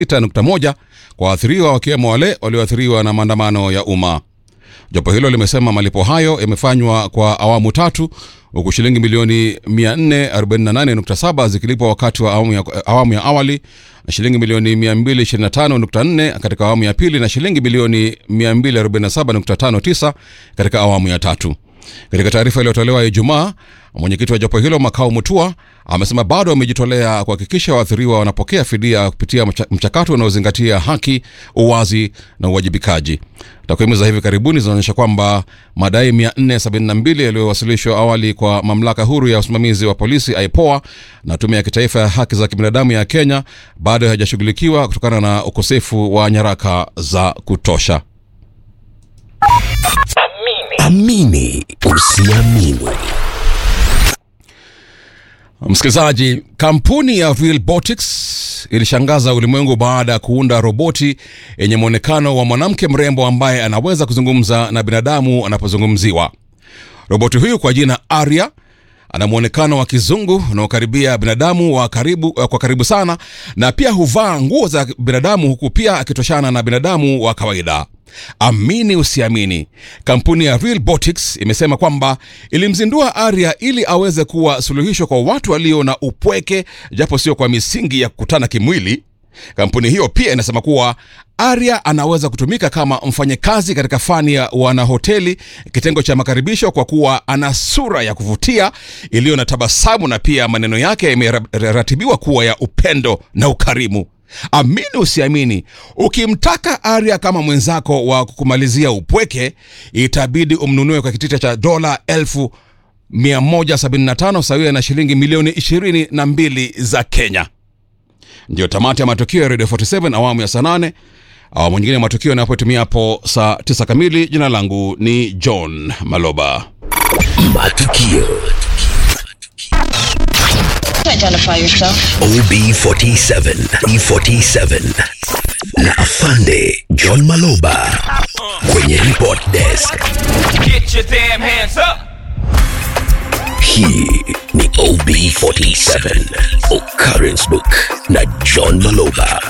6.1 kwa waathiriwa wakiwemo wale walioathiriwa na maandamano ya umma. Jopo hilo limesema malipo hayo yamefanywa kwa awamu tatu huku shilingi milioni 448.7 zikilipwa wakati wa awamu ya, awamu ya awali na shilingi milioni 225.4 katika awamu ya pili na shilingi milioni 247.59 katika awamu ya tatu. Katika taarifa iliyotolewa Ijumaa, mwenyekiti wa jopo hilo Makao Mutua amesema bado wamejitolea kuhakikisha waathiriwa wanapokea fidia kupitia mcha- mchakato unaozingatia haki, uwazi na uwajibikaji. Takwimu za hivi karibuni zinaonyesha kwamba madai 472 yaliyowasilishwa awali kwa mamlaka huru ya usimamizi wa polisi IPOA na tume ya kitaifa ya haki za kibinadamu ya Kenya bado hayajashughulikiwa kutokana na ukosefu wa nyaraka za kutosha. Amini usiamini. Msikilizaji, kampuni ya Realbotics ilishangaza ulimwengu baada ya kuunda roboti yenye mwonekano wa mwanamke mrembo ambaye anaweza kuzungumza na binadamu anapozungumziwa. Roboti huyu kwa jina Arya ana mwonekano wa kizungu unaokaribia binadamu wa karibu, kwa karibu sana na pia huvaa nguo za binadamu huku pia akitoshana na binadamu wa kawaida. Amini usiamini, kampuni ya Realbotics imesema kwamba ilimzindua Arya ili aweze kuwa suluhisho kwa watu walio na upweke, japo sio kwa misingi ya kukutana kimwili. Kampuni hiyo pia inasema kuwa Arya anaweza kutumika kama mfanyakazi katika fani ya wanahoteli, kitengo cha makaribisho, kwa kuwa ana sura ya kuvutia iliyo na tabasamu na pia maneno yake yameratibiwa kuwa ya upendo na ukarimu. Amini usiamini, ukimtaka Arya kama mwenzako wa kukumalizia upweke, itabidi umnunue kwa kitita cha dola elfu 175 sawia na shilingi milioni 22 za Kenya. Ndiyo tamati ya matukio ya Radio 47 awamu ya saa 8. Awamu nyingine ya matukio yanapotimia hapo saa 9 kamili. Jina langu ni John Maloba. Matukio Identify yourself. OB47 E47 na Afande John Maloba kwenye report desk. Get your damn hands up! Hii ni OB47 Occurrence Book na John Maloba